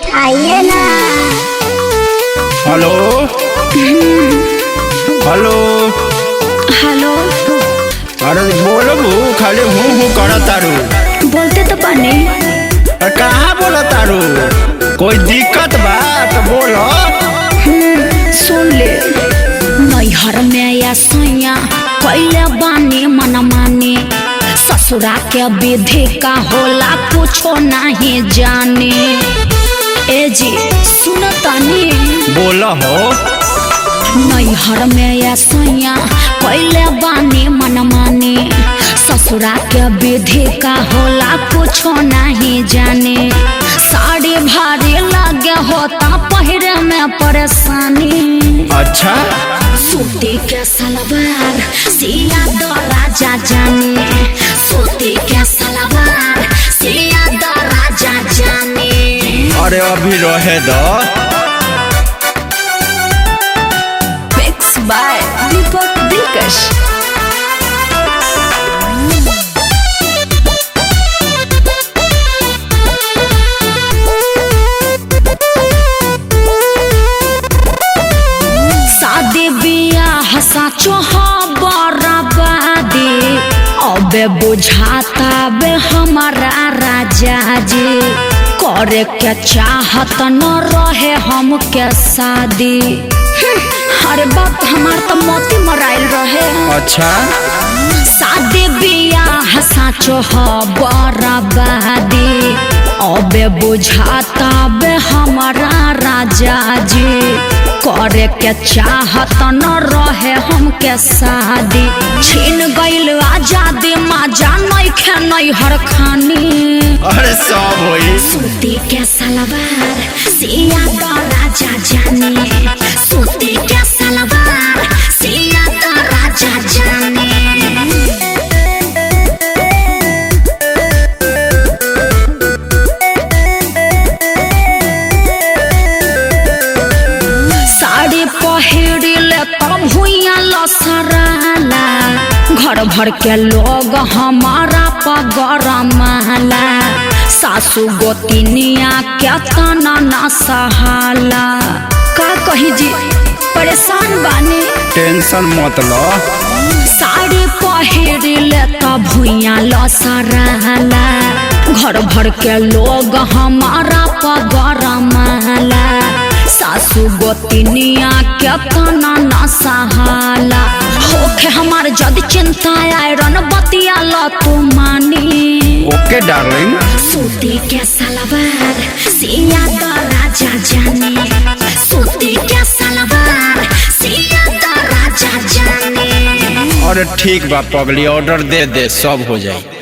आइए ना hello hello hello अरे बोलबू खाली हूँ हूँ कर तारू बोलते तो पानी अरे कहाँ बोला तारू कोई दिक्कत बा तो बोलो सुन ले नैहर में या सैया कैले बानी मन माने ससुरा के विधि का होला कुछो नहीं जाने ए जी सुन तनी बोलो हो नैहर में या सैया कैले बानी मन माने ससुरा के विधि का होला कुछो नहीं जाने साड़ी भारी लगे होता पहिरे में परेशानी अच्छा सूती के सलवार सिया दो राजा जाने सूती के सलवार सिया दो राजा जाने अरे अभी रहे दो Mixed by Deepak Dilkash. शादी बियाह साचो बराबादी अबे बुझाता बे हमारा राजा जी करे के चाहत न रहे हम के शादी हम्म, अरे बाप हमार तो मोती मराइल रहे अच्छा शादी बियाह साचो ह बराबादी अबे बुझाता बे हमारा राजा जी करे के चाहत न रहे हमके शादी छीन गइल आजादी माजा नइखे नैहर खानी अरे सब होई सूती के सलवार सिया तो राजा जाने सूती के सलवार सिया तो राजा जाने साड़ी पहिरिले तब भुइया लसराला घर भर के लोग हमारा पगरमाला सासू गोतिनिया के तना न सहाला का कही जी परेशान बानी टेंशन मत लो साड़ी पहिरिले तब भुइया लसराला घर भर के लोग हमारा पगरमाला सासू गोतिनिया के तना न सहाला होखे हमार जद चिंता आयरन बतिया ल तू मानी ओके डार्लिंग सूती के सलवार सिया तो राजा जाने सूती के सलवार सिया तो राजा जाने अरे ठीक बा पगली ऑर्डर दे दे सब हो जाई